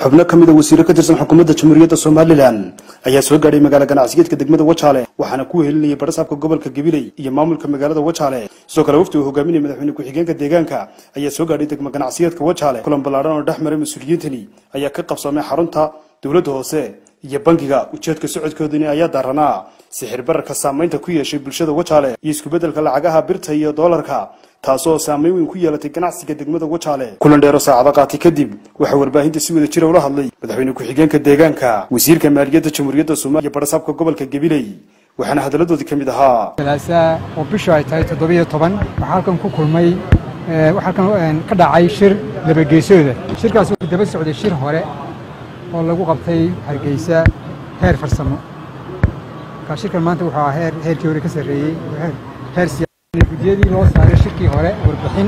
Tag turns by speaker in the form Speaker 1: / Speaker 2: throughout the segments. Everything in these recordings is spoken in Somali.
Speaker 1: xubno ka mida wasiiro ka tirsan xukuumadda jamhuuriyadda somalilan ayaa soo gaadhay magaala ganacsiyeedka degmada wajaale waxaana ku wehelinayay barasaabka gobolka gabiley iyo maamulka magaalada wajaale sidoo kale wafdi uu hogaaminaya madaxweyne ku-xigeenka deegaanka ayaa soo gaadhay degmo ganacsiyeedka wajaale kulan ballaadhan oo dhex maray mas-uuliyiintani ayaa ka qabsoomay xarunta dowladda hoose iyo bangiga ujeedka socodkoodani ayaa daaranaa sixir bararka saamaynta ku yeeshay bulshada wajaale iyo isku-beddelka lacagaha birta iyo doolarka taasoo saameyn weyn ku yeelatay ganacsiga degmada wajaale kulan dheero saacado qaatay kadib waxaa warbaahinta si wada jira ula hadlay madaxweyne ku-xigeenka deegaanka wasiirka maaliyadda jamhuuriyadda soomaaliya iyo barasaabka gobolka gabiley waxaana hadalladoodii ka mid ahaa
Speaker 2: jalaasaa oo bishu ay tahay toddobiyo toban waxaa halkan ku kulmay waxaa halkan ka dhacay shir labageesooda shirkaas wuxuu daba socday shir hore oo lagu qabtay hargeysa heer farsamo markaa shirkan maanta wuxuu ahaa heer heerkii hore ka sarreeyey heer heer siyaasad guddiyadii loo saaray shirkii hore warbixin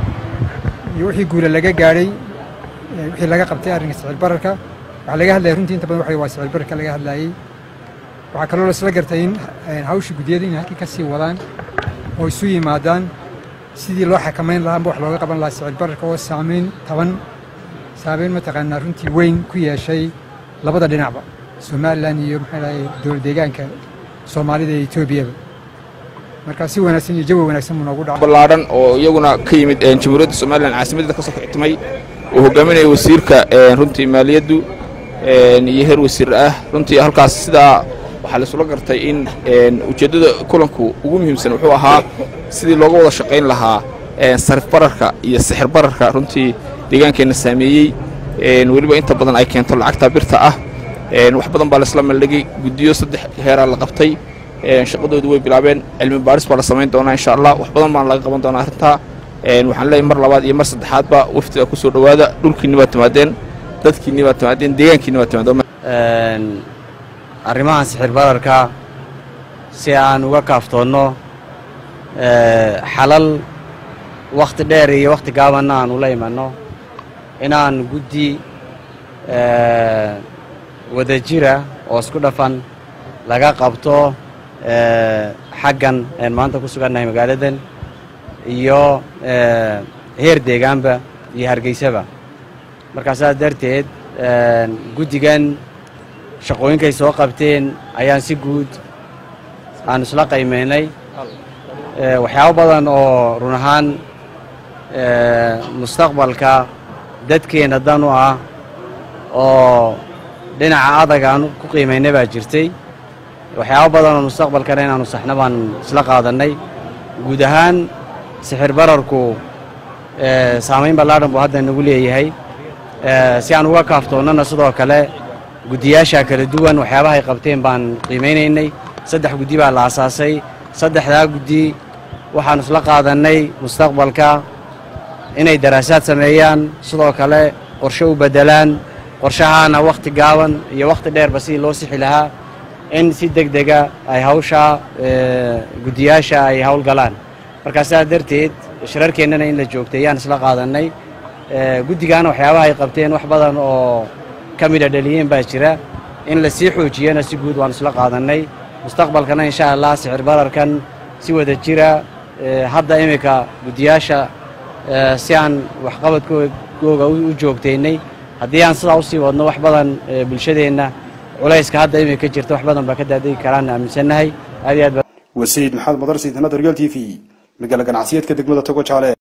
Speaker 2: iyo wixii guula laga gaadhay wixii laga qabtay arrinka sicir bararka waxaa laga hadlayay runtii inta badan waxa waa sicir bararka laga hadlayey waxaa kaloo laisla gartay in hawsha guddiyada inay halkii ka sii wadaan oo isu yimaadaan sidii loo xakamayn lahaa amba wax looga qaban lahaa sicir bararka oo saamayn taban saameyn mataqaanaa runtii weyn ku yeeshay labada dhinacba somalilan iyo maxaa dhahay dowlad deegaanka soomaalida iyo etoobiyaba markaa si wanaagsan iyo jawi wanaagsan buu noogu dhaca
Speaker 3: ballaadhan oo iyaguna ka yimid jamhuuriyadda somalilan caasimaddeeda ka soo kictimay uu hogaaminaya wasiirka runtii maaliyaddu iyo heer wasiir ah runtii halkaas sidaa waxaa laisula gartay in ujeeddada kulanku ugu muhiimsan wuxuu ahaa sidii looga wada shaqayn lahaa sarif bararka iyo sixir bararka runtii deegaankeenna saameeyey weliba inta badan ay keento lacagta birta ah wax badan baa laisla maldhigay guddiyo saddex heeraa la qabtay shaqadoodu way bilaabeen cilmi baaris baa la samayn doonaa insha allah wax badan baana laga qaban doonaa arrintaa waxaan leeyahay mar labaad iyo mar saddexaadba wafdiga ku soo dhowaada dhulkiinni baad timaadeen dadkiinni baad timaadeen deegaankiinni baad timaadeen
Speaker 4: arrimahan sixir bararka si aan uga kaaftoonno xalal wakhti dheer iyo wakhti gaabanna aan ula imanno inaan guddi wada jira oo isku dhafan laga qabto xaggan een maanta ku sugannahay magaaladan iyo heer deegaanba iyo hargeysaba markaa saas darteed guddigan shaqooyinkay soo qabteen ayaan si guud aan isla qaymaynay waxyaabo badan oo run ahaan mustaqbalka dadkeenna dan u ah oo dhinaca adag aan ku qiimaynay baa jirtay waxyaabo badan oo mustaqbalkana inaanu saxno baan isla qaadannay guud ahaan sixir bararku saamayn ballaadhan buu hadda nagu leeyahay si aan uga kaaftoonnana sidoo kale guddiyaasha kala duwan waxyaabahay qabteen baan qiimaynaynay saddex guddi baa la asaasay saddexdaa guddi waxaanu isla qaadannay mustaqbalka inay daraasaad sameeyaan sidoo kale qorshe u beddelaan qorshahaana wakhti gaaban iyo wakhti dheerba sidii loo sixi lahaa in si deg dega ay hawshaa guddiyaasha ay howlgalaan markaa sidaas darteed shirarkeennana in la joogtay ayaan isla qaadannay guddigaana waxyaabaha ay qabteen wax badan oo ka midha dhaliyeen baa jira in la sii xoojiyana si guud waan isla qaadannay mustaqbalkana insha allah sicir bararkan si wada jira hadda iminka guddiyaasha si aan waxqabadkooga u joogtaynay haddii aan sidaa usii wadno wax badan bulshadeenna culayska hadda iminka jirta wax badan baa ka daadegi karaan aaminsannahay aad iyo aad
Speaker 1: wasiid maxamed madar siidnada real t v magaala ganacsiyeedka degmada togo jaale